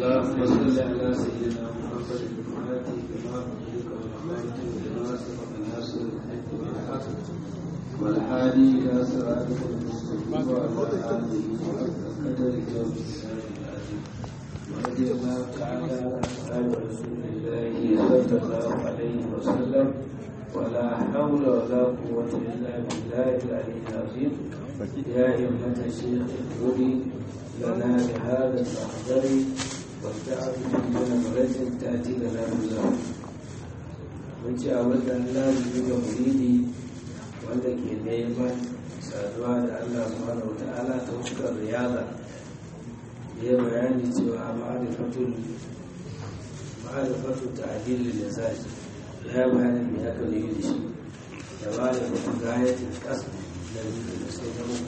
اللهم صل على سيدنا محمد الفاتح بما أمرك والخاتم لما سبق ناصر الحق بالحق والهادي إلى صراطك المستقيم وعلى آله حق قدرك ومقداره العظيم ورضي الله تعالى عن أصحاب رسول الله صلى الله عليه وسلم ولا حول ولا قوة إلا بالله العلي العظيم يا أيها الشيخ اغفري لنا بهذا المحضر والتعب من نمرة تأتي لنا بالله mun ci a wannan lazimi ga muridi wanda ke neman saduwa da Allah subhanahu wa ta'ala ta fuskar riyada ya bayani cewa ma'arifatul ma'arifatul ta'dil lisaj ya bayani me aka yi da shi da ma'arifatul gayatul qasd da da sai da mu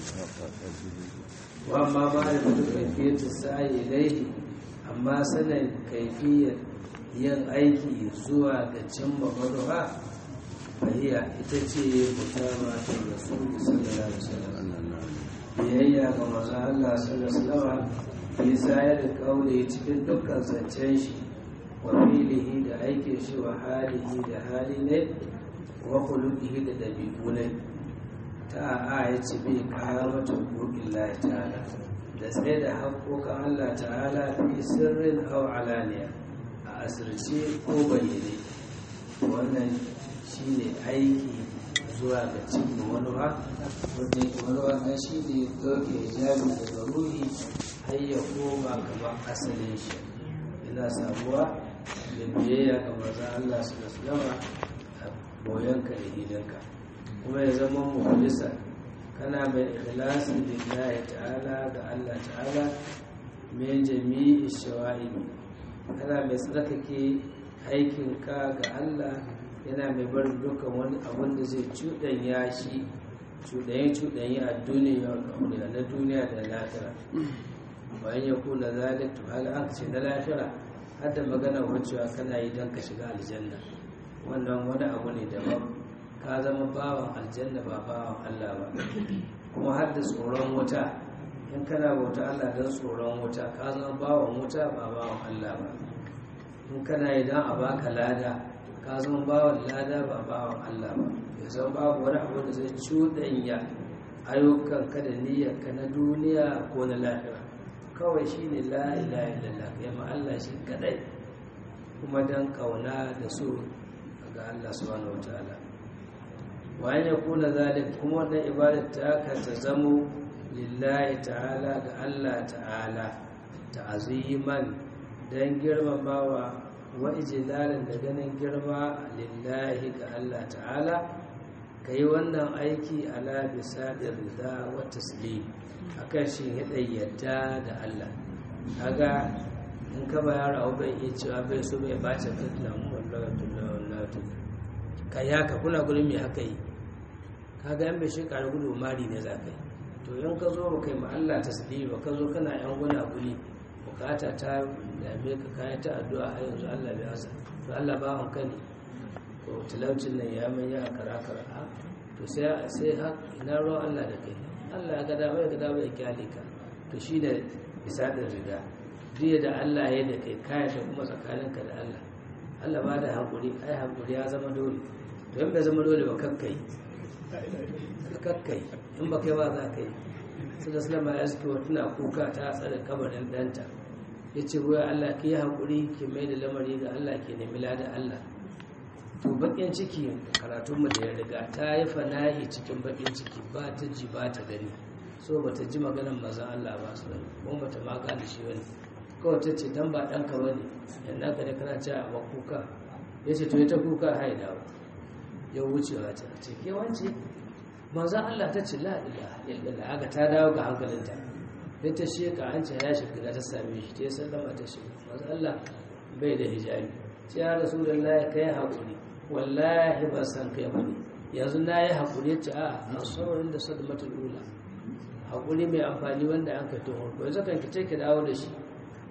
wa amma ma'arifatul kayfiyatus sa'i ilayhi amma sanin kayfiyar yin aiki zuwa ga cimma manufa fahiya ita ce mutama ta rasulu sallallahu alaihi wasallam biyayya ga manzo Allah sallallahu alaihi wasallam bisa ya da kaule cikin dukkan zancen shi wa filihi da aikin shi wa halihi da hali ne wa khuluqihi da dabi'u ne ta a ya ce bai karamata hukukin Allah ta'ala da tsaye da haƙoƙan Allah ta'ala fi sirrin aw alaniya a asirce ko bayyane wannan shine aiki zuwa ga cikin manuwa wanda yake manuwa na shi ne ɗauke hijabi daga ruhi har ya koma kamar asalin shi yana samuwa da biyayya ga maza Allah su da sulama a boyanka da hidanka kuma ya zama muhlisa kana mai ikhlasi lillahi ta'ala ga Allah ta'ala min jami'i shawa'ib kana mai tsarkake aikinka ga Allah yana mai barin dukkan wani abin da zai cuɗanya shi cuɗanye cuɗanye a duniya na duniya da lafiya bayan ya kula zalik to haka an ce na lafiya har da magana wancewa kana yi don ka shiga aljanna wannan wani abu ne daban ka zama bawan aljanna ba bawan Allah ba kuma har da tsoron wuta in kana bauta Allah don tsoron wuta ka zama bawan wuta ba bawan Allah ba in kana yi don a baka lada ka zama bawan lada ba bawan Allah ba ya zama babu wani abu da zai cuɗanya ayyukan ka da niyyar ka na duniya ko na lahira kawai shi ne la ilaha illallah ya ma Allah shi kadai kuma don kauna da so ga Allah subhanahu wataala wayan ya kuna zalik kuma wannan ibadar ta ka ta zamo lillahi ta'ala ga Allah ta'ala ta'aziman dan girmamawa wa ijlalan da ganin girma lillahi ga Allah ta'ala kai wannan aiki ala bisa da rida wa taslim akan shi hidai yadda da Allah kaga in ka ba yaro abu bai iya cewa bai so bai bace fitna wallahi wallahi ka ya ka kuna gurin me aka yi kaga yan bai shekara gudu mari ne za ka yi to in ka zo ba kai ma Allah tasbih ba ka zo kana yan guna guri bukata ta dame ka kaya ta addu'a har yanzu Allah bai hasa to Allah ba an kani ko talaucin nan ya mai ya kara kara a to sai sai ha ina ruwan Allah da kai Allah ya ga dama ya ga dama ya kyale ka to shi da bisa da riga duk da Allah ya da kai kaya ta kuma tsakaninka da Allah Allah ba da hankuri ai hankuri ya zama dole to in bai zama dole ba kakkai kakkai in ba kai ba za ka yi su da sulama ya suke tana kuka ta tsada kabarin danta ya ce wuya Allah ke yi haƙuri ke mai da lamari ga Allah ke nemi lada Allah to bakin ciki karatunmu da ya riga ta yi fanahi cikin bakin ciki ba ta ji ba ta gani so ba ta ji maganar mazan Allah ba su gani kuma ba ta maka da shi wani kawai ta ce dan ba ɗanka ba ne yadda ka da kana ce a kuka ya ce to ya ta kuka haida ya wucewa ta ce ke wance manzan Allah ta ce la'ila illallah haka ta dawo ga hankalinta sai ta sheka an ce ya shiga ta same shi ta yi sallama ta shiga manzan Allah bai da hijabi ce ya rasu da ya kai haƙuri wallahi ba san kai ba ne yanzu na yi haƙuri ce a a saurin da sadu mata lula haƙuri mai amfani wanda an kai tuhon ko yanzu kan kice ki dawo da shi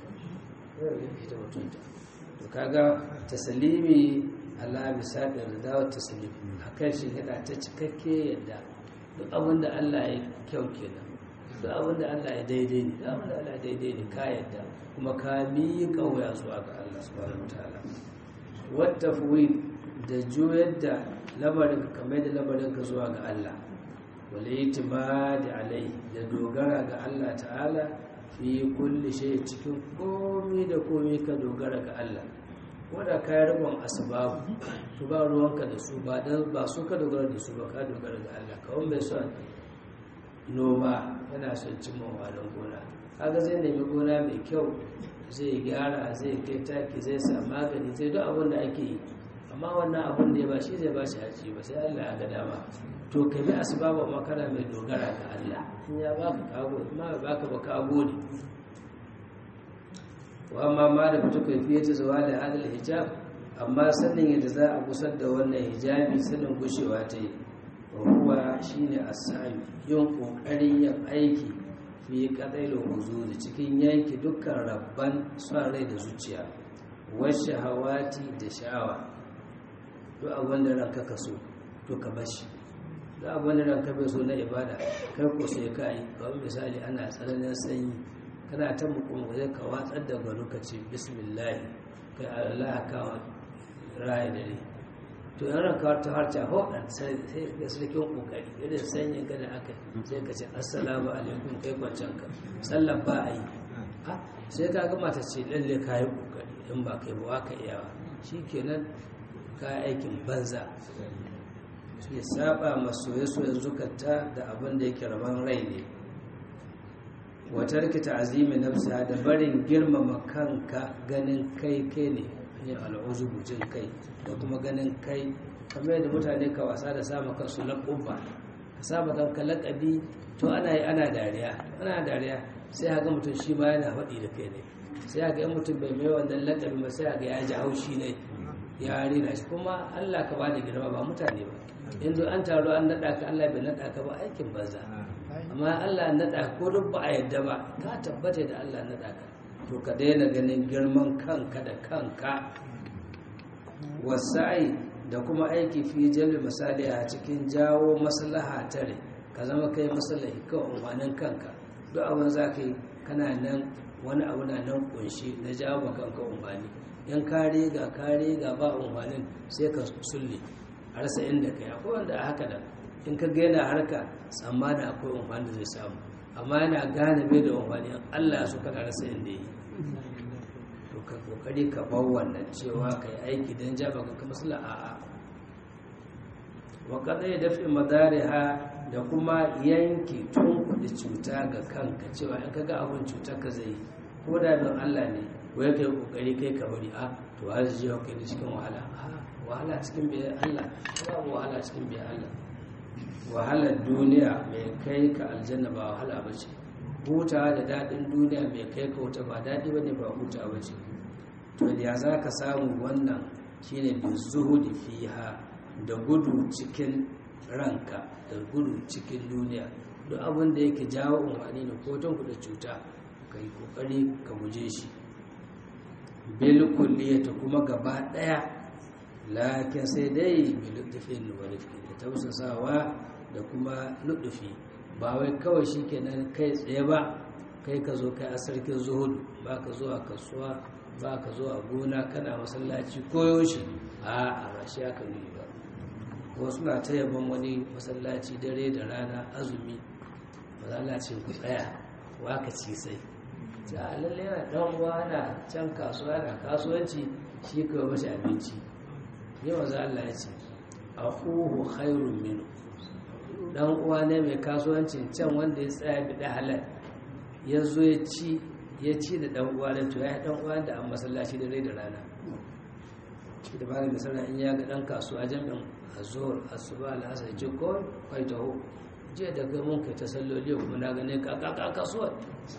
to kaga tasalimi Allah bisa da dawo tasalimi akan shi hada ta cikakke yadda duk abin da Allah ya kyau kenan duk abin da Allah ya daidai ne duk abin da Allah ya daidai ne ka yadda kuma ka miƙa wuya zuwa ga Allah subhanahu wataala wata fuwi da juyar da lamarin ka kamar da lamarin ka zuwa ga Allah wale itimadi alai da dogara ga Allah ta'ala fi kulli shay cikin komai da komai ka dogara ga Allah wanda ka yi rikon asbabu to ba ruwanka da su ba dan ba su ka dogara da su ba ka dogara ga Allah kawai mai son noma yana son cimma wadan gona kaga zai nemi gona mai kyau zai gyara zai kai taki zai sa magani zai duk abin da ake yi amma wannan abin da ya ba shi zai ba shi haji ba sai Allah ya ga dama to ka bi asbaba makara mai dogara ga Allah in ya baka kago ma ba baka ba kago ne wa amma ma da fito kai fiye ta zuwa da hadal hijab amma sanin yadda za a gusar da wannan hijabi sanin gushewa ta yi wa huwa shine as-sa'i yin kokarin yin aiki fi qadailul huzuri cikin yanki dukkan rabban son rai da zuciya wasu hawati da sha'awa duk abin da ranka ka so to ka bashi duk abin da ranka bai so na ibada kai ko sai ka yi kamar misali ana tsananin sanyi kana ta mukun zai ka watsar da gano ka ce bismillah kai Allah ka raye dare to yan ranka ta harca ho dan sai da sarkin kokari irin sanyin ka da aka sai ka ce assalamu alaikum kai kwancan ka sallan ba a yi sai ka gama ta ce lalle ka yi kokari in ba kai ba ka iyawa shikenan ka aikin banza ya saba masoye-soyen zukata da abin da yake rabon rai ne watar ki ta'azimi nafsa da barin girmama kanka ganin kai kai ne yin al'uzubu jin kai da kuma ganin kai kamar yadda mutane ka wasa da samun kansu laƙubba ka samu kanka laƙabi to ana yi ana dariya ana dariya sai haka mutum shi ma yana faɗi da kai ne sai haka yan mutum bai mai wannan laƙabi ba sai haka ya ji haushi ne ya rina shi kuma Allah ka bada girma ba mutane ba yanzu an taro an naɗa ka Allah bai naɗa ka ba aikin banza amma Allah naɗa ko duk ba a yadda ba ka tabbata da Allah naɗa ka to ka daina ganin girman kanka da kanka wasa'i da kuma aiki fi jalbi misali a cikin jawo maslaha tare ka zama kai maslahi kan umarnin kanka duk abin za ka yi kana nan wani abu na nan kunshi na jawo kanka umarni in kare ga kare ga ba umarnin sai ka sulle a rasa inda kai akwai wanda a haka da in ka gaina harka tsammanin akwai umarni zai samu amma yana gane bai da umarni allah su kana rasa inda yi to ka kokari ka bar wannan cewa ka yi aiki don jaba ka kama sula a'a wa kada ya dafi madariha da kuma yanki tun kuɗi cuta ga kanka cewa in ka ga abin cutar ka zai ko da bin allah ne wai kai kokari kai ka bari a to har ji kai da cikin wahala wahala cikin biyan Allah babu wahala cikin biyan Allah wahalar duniya mai kai ka aljanna ba wahala ba ce hutawa da daɗin duniya mai kai ka wuta ba daɗi ba ne ba huta ba ce to ya za ka samu wannan shine bi zuhudi fiha da gudu cikin ranka da gudu cikin duniya duk abin da yake jawo umarni ne ko tun kuɗa cuta ka yi ƙoƙari ka guje shi bil kulliyata kuma gaba daya lakin sai dai bi lutfin wa rifqi da tausasawa da kuma lutfi ba wai kawai shikenan kai tsaye ba kai ka zo kai a sarkin zuhudu ba ka zuwa kasuwa ba ka zuwa gona kana masallaci koyo shi a a ba shi aka nuni ba wasu na ta yaban wani masallaci dare da rana azumi masallacin ku tsaya waka ci sai ta lalle yana dan uwa na can kasuwa na kasuwanci shi kawai mashi abinci yau za Allah ya ce akhuhu khairun minhu dan uwa ne mai kasuwancin can wanda ya tsaya bi da halal ya zo ya ci ya ci da dan uwa da to ya dan uwa da an masallaci da rai da rana shi da bani misali in ya ga dan kasuwa jami'in azhur asuba al-asr ji ko kai taho jiya da ga mun kai ta salloli kuma na gane ka ka kasuwa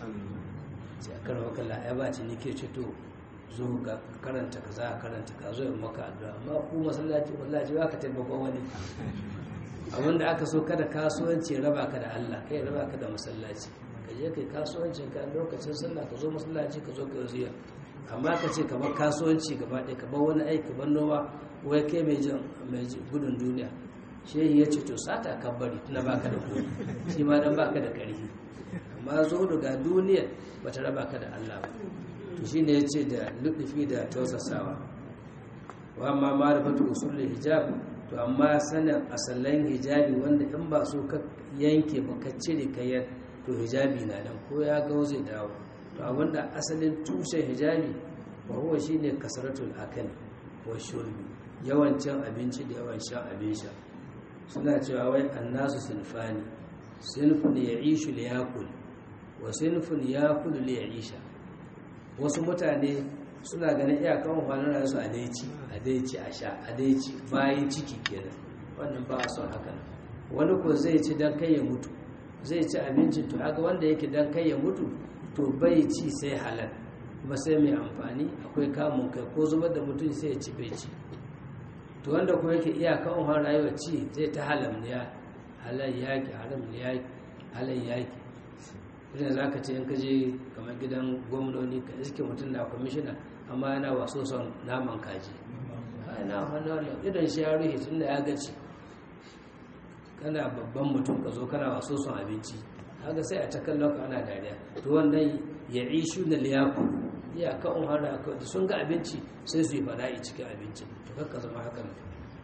sai a karfa kalla ya ba ci nike ce to zo ga karanta ka za a karanta ka zo yin maka addu'a amma ku masallaci masallaci ba ka taimakon wani abinda aka so kada kasuwanci raba ka da Allah kai raba ka da masallaci ka je kai kasuwancin ka lokacin sallah ka zo masallaci ka zo ka ziya amma ka ce kamar kasuwanci gaba ɗaya ka bar wani aiki ban noma wai kai mai jin mai gudun duniya shehi ya ce to sata ka bari tuna baka da kuɗi shi ma dan baka da ƙarfi amma zuhudu ga duniyar ba ta raba ka da Allah ba to shine yace da lutufi da tausasawa wa amma ma'rifatu usul hijab to amma sanin asallan hijabi wanda in ba so ka yanke ba ka cire kayar to hijabi na nan ko ya ga zai dawo to abinda asalin tushen hijabi wa huwa shine kasratul akal wa shurbi yawan cin abinci da yawan shan abin sha suna cewa wai annasu sinfani sinfun ya'ishu li yakul wa sinfun yakul li ya'isha wasu mutane suna ganin iyakan kwanan rasu a daici a daici a sha a daici bayan ciki kenan wannan ba a son haka wani ko zai ci dan kai ya mutu zai ci abincin to haka wanda yake dan kai ya mutu to bai ci sai halal kuma sai mai amfani akwai kamun kai ko zubar da mutum sai ya ci bai ci to wanda kuma yake iyaka umar rayuwa ci zai ta halamniya halal yaki haram yaki halal yaki idan za ka ce in ka je kamar gidan gwamnoni ka iske mutum na kwamishina amma yana waso son naman kaji na hannu wannan idan shi ya ruhe tun da ya gaci kana babban mutum ka zo kana waso son abinci haka sai a ta kallon ka ana dariya to wannan ya ishu na liyaku ya ka un hana ka da sun ga abinci sai su yi fada'i cikin abincin to kakka zama haka ne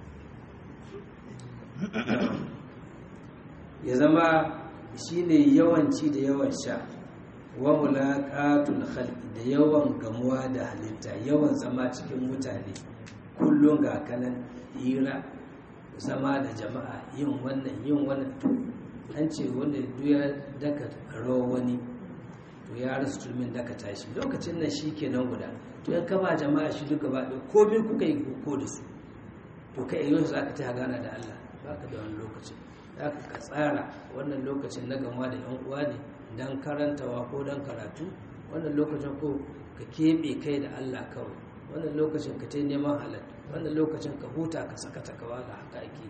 ya zama shine yawanci da yawan sha wa mulaqatul khalqi da yawan gamuwa da halitta yawan zama cikin mutane kullum ga kanan hira zama da jama'a yin wannan yin wannan to an ce wanda duya daka rawa wani to ya rasu turmin daka tashi lokacin nan shi kenan guda to yan kama jama'a shi duka ba ɗaya ko biyu kuka yi ko da su to kai yau za ka ta gana da Allah ba ka da wani lokacin za ka tsara wannan lokacin na gama da yan uwa ne don karantawa ko don karatu wannan lokacin ko ka keɓe kai da Allah kawai wannan lokacin ka ta neman halal wannan lokacin ka huta ka saka takawa da haka ake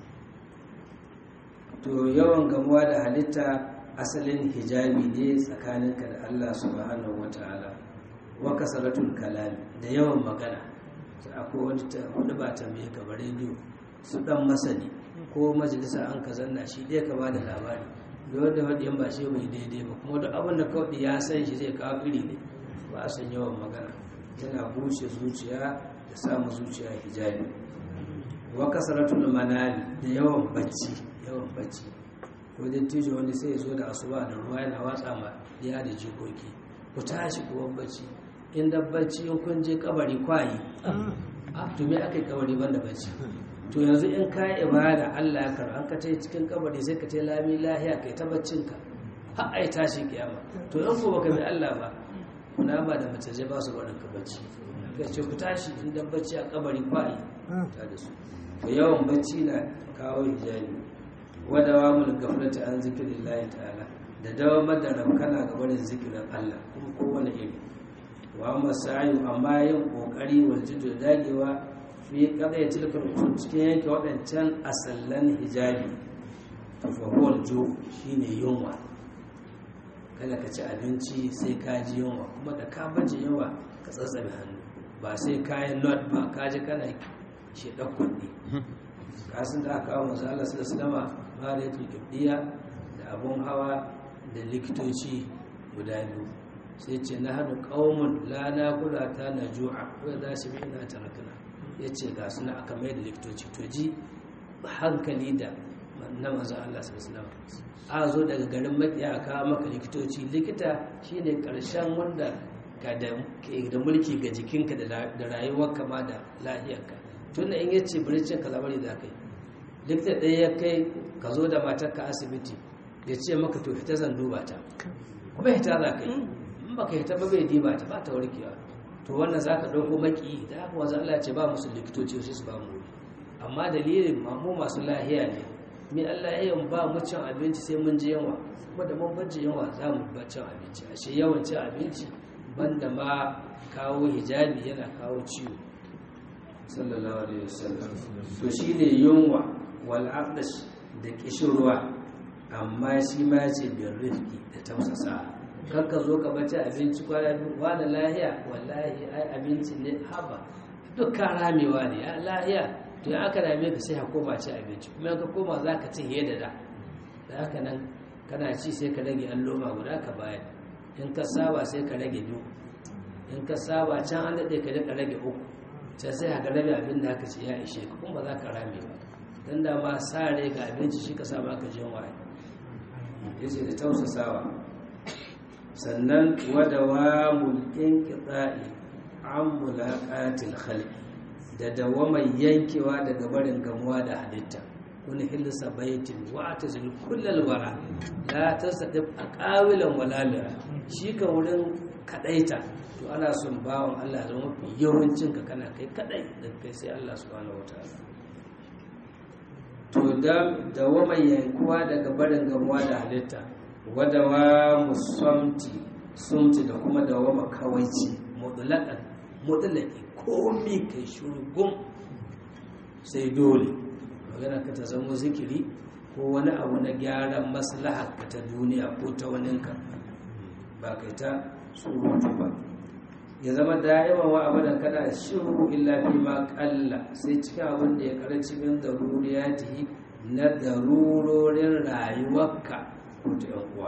to yawan gamuwa da halitta asalin hijabi ne tsakaninka da Allah subhanahu wata'ala wa kasaratul kalami da yawan magana akwai wani wani ba tambaye ka ba rediyo su dan masani ko majalisa an ka zanna shi dai ka ba da labari da wanda wanda ba shi bai daidai ba kuma duk abin da kawai ya san shi zai kawo iri ne ba a san yawan magana yana bushe zuciya da samun zuciya hijabi wa kasaratul manali da yawan bacci yawan bacci ko dattijo wani sai ya zo da asuba da ruwa yana watsa ma ya da jikoki ku tashi kuwa bacci in da bacci in kun je kabari kwayi a to me aka yi kabari banda bacci to yanzu in ka ibada Allah ya karɓa an ka tai cikin kabari sai ka tai lami lahiya kai ta baccin ka har ai tashi kiyama to in ko baka bi Allah ba kuna ba da mace ba su barin ka bacci kai ce ku tashi in da bacci a kabari kwayi ta da su to yawan bacci na kawo hijabi wadawa mul gaflati an zikrillahi ta'ala da dawamar da rabkana ga barin zikirin Allah kuma kowane iri wa masayu amma yin kokari wal jiddu dagewa fi kada ya tilka cikin yanke waɗancan asallan hijabi to fa huwa ju shine yunwa kada ka ci abinci sai ka ji yunwa kuma da ka baje yunwa ka tsatsabe hannu ba sai kayan not ba ka ji kana shi kuɗi kasin da aka kawo masu Allah su da ba da ya da abun hawa da likitoci guda biyu sai ce na hannu ƙaumun lana kula ta na ju'a wadda za su bi ina tarakana ya ce ga suna aka mai da likitoci to ji hankali da na mazan Allah sallallahu a zo daga garin makiya a kawo maka likitoci likita shine karshen wanda ka da mulki ga jikinka da rayuwarka ma da lahiyarka tun da in ya ce biricin ka labari da kai likita ɗaya ya kai ka zo da matarka asibiti ya ce maka to fita zan duba ta kuma hita za ka yi in ba ka hita ba bai diba ta ba ta warkewa to wannan za ka ɗauko maki da haka wanzu Allah ce ba musu likitoci sai su ba mu amma dalilin mamu masu lahiya ne mai Allah ya yi ba mu cin abinci sai mun ji yawa kuma da mun bajin yawa za mu ba cin abinci ashe yawan cin abinci banda ma kawo hijabi yana kawo ciwo sallallahu alaihi wasallam to shine yunwa wal aqdash da kishirwa amma shi ma ce bin rifki da tausasa kar ka zo ka bace abinci kwana biyu wani lahiya wallahi ai abinci ne haba dukkan ramewa ne ya lahiya to ya aka rame ka sai ka koma ci abinci kuma ka koma za ka ci da da da haka nan kana ci sai ka rage an loma guda ka bayar in ka saba sai ka rage biyu in ka saba can an daɗe ka daɗa rage uku can sai ka rabe abin da aka ce ya ishe ka kuma ba za ka rame ba don da ma sa rai ga abinci shi ka saba ka jin waye ya ce da tausasawa sannan wadawa mulkin kitsa'i an mulaƙatil khalqi da dawamar yankewa daga barin gamuwa da halitta wani hilisa baitin wa ta zil kullal wara la tasadif aqawilan wala mira shi ka wurin kadaita to ana son bawan Allah ya zama mafi yawancin ka kana kai kadai da kai sai Allah subhanahu wataala to da dawamar yankuwa daga barin gamuwa da halitta wadawa musamti sumti da kuma dawama kawaici mutlaqan mutlaqi komi kai shurgum sai dole magana ka ta zama zikiri ko wani abu na gyaran maslahar ka ta duniya ko ta waninka ba kai ta surutu ba ya zama da'iman wa abadan kada shiru illa fi ma kalla sai cikin abin da ya karanci min daruriyati na darurorin rayuwarka ko ta yan uwa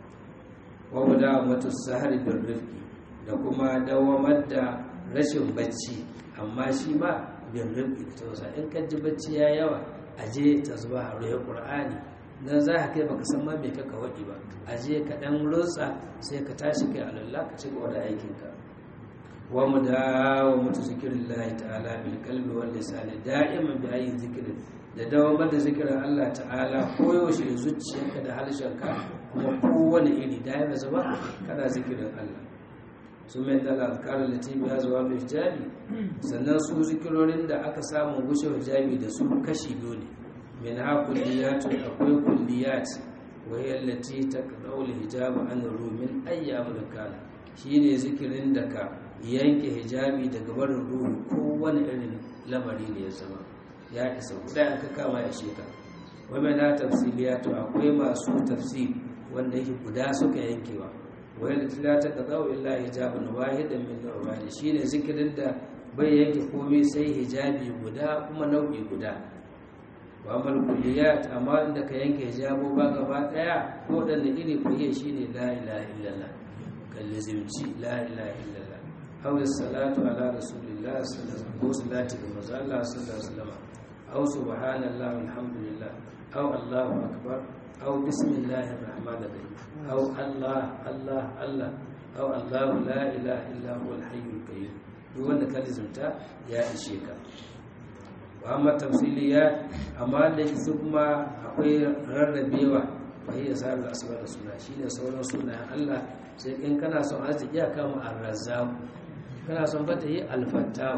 wa wada matu sahari bin rifki da kuma dawamar da rashin bacci amma shi ma bin rifki da tausa in ka ji bacci ya yawa aje ta zuba a ruwa qur'ani dan za ka kai baka san ma me kaka wadi ba aje ka dan rutsa sai ka tashi kai alallah ka ci gaba da aikinka wa mudawamatu zikrillahi ta'ala bil qalbi wal lisan da'iman bi ayi zikrin da dawamar da zikirin Allah ta'ala koyaushe zuciyarka da harshenka kuma kowane iri da ya zama kana zikirin Allah su mai dala alkalar latibi ya zuwa mai hijabi sannan su zikirorin da aka samu gushe hijabi da su kashi biyu ne min ha kulliyatu akwai kulliyat wahiyar lati ta kaɗaula hijabi an rumin ayyamin kana shi ne zikirin da ka yanke hijabi daga barin ruhu kowane irin lamari ne ya zama ya isa guda an ka kama ya sheka wai na tafsiliyatu akwai masu tafsir wanda yake guda suka yankewa wai da tilata ka zawo illa hijabun wahidan min nawani shine zikirin da bai yanke komai sai hijabi guda kuma nau'i guda wa amal kulliyat amma inda ka yanke hijabo ba gaba daya ko da iri ko iya shine la ilaha illallah kallazimci la ilaha illallah aw salatu ala rasulillah sallallahu alaihi wasallam ko salati ga manzo Allah sallallahu alaihi wasallam aw subhanallah walhamdulillah aw allahu akbar aw bismillahir rahmanir rahim aw allah allah allah aw allah la ilaha illa huwal hayyul qayyum duk wanda ka lizumta ya ishe ka wa amma tafsiliyat amma da su kuma akwai rarrabewa wahiyya sarar asma da suna shine sauran sunayen Allah sai in kana son arziki ya kama arrazzaq kana son fata yi alfattahu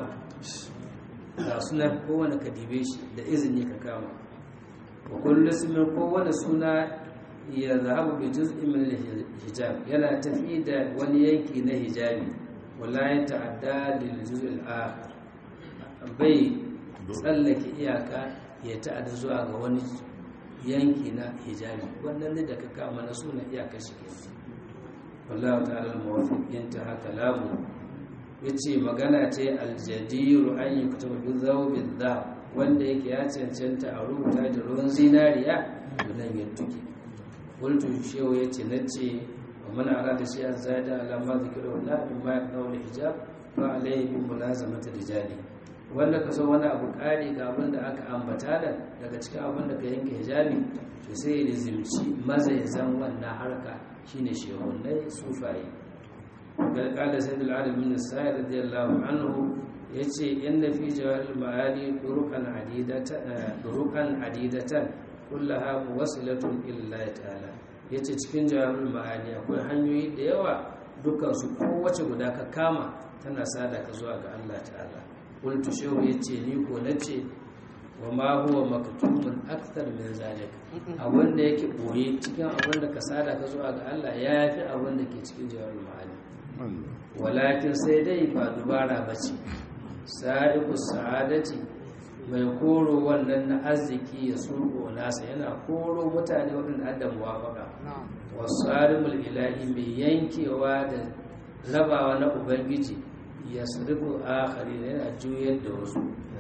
ga suna kowane ka dibe shi da izini ka kama wa kullu ismin kowane suna ya zahabu bi juz'in min hijab yana tafi da wani yanki na hijabi wala ya ta'adda lil juz'il akhar bai tsallake iyaka ya ta'adda zuwa ga wani yanki na hijabi wannan ne da ka kama na suna iyaka shi ke wallahu ta'ala al-muwaffiq intaha kalamu yace magana ce aljadiru an yi kutuba bi zawbin dhab wanda yake ya cancanta a rubuta da ruwan zinariya nan ya tuke qultu shehu yace nace wa man arada shay'an zada ala ma zikra wala mimma yaqulu hijab fa alayhi bi mulazamati rijali wanda ka so wani abu kari ga abin da aka ambata da daga cikin abin da ka yanke hijabi to sai ya rizimci mazaizan wannan harka shine shehunai sufaye قال سيد العالم من السائر رضي الله عنه يتي إن في جوال المعاني طرقا عديدة طرقا عديدة كلها موصلة إلى الله تعالى yace cikin jawabin ma'ani akwai hanyoyi da yawa dukkan su kowace guda ka kama tana sada ka zuwa ga Allah ta'ala qultu shehu yace ni ko nace wa ma huwa maktumun akthar min zalik abin da yake boye cikin abin da ka sada ka zuwa ga Allah ya fi abin da ke cikin jawabin ma'ani walakin sai dai ba dubara ba ce sa'iku sa'adati mai koro wannan na arziki ya surko nasa yana koro mutane waɗanda adam wafaka wasu arimul ilahi mai yankewa da rabawa na ubangiji ya surifu akari yana juyar da wasu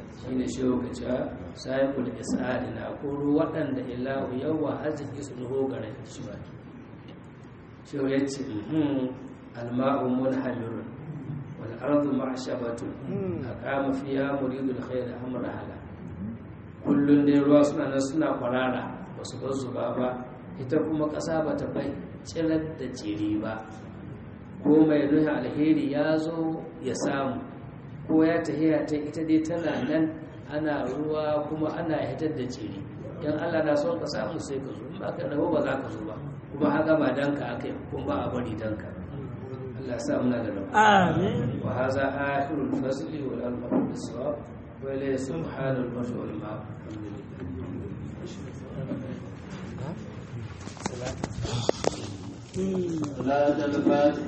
shine shi ka ce sahibul isadi na koro waɗanda ilahu yawa arziki su nuho gare shi ba shi ya ce alma'u munhamirun wal ardu ma'shabatun aqama fiha muridul khair amra hala kullun dai ruwa suna nan suna kwarara basu bar zuba ba ita kuma ƙasa ba ta bai tsirar da jiri ba ko mai nuhi alheri ya zo ya samu ko ya tahiya ta ita dai tana nan ana ruwa kuma ana hitar da jiri yan Allah na son ka samu sai ka zo in ba ka rabo ba za ka zo ba kuma haka ba danka aka yi kuma ba a bari danka Allah sa muna da rabu amin wa haza akhirul fasli wal alfaqu bisawab wa ilayhi subhanal wa ta'ala alhamdulillah Mm. صلاة الفاتحة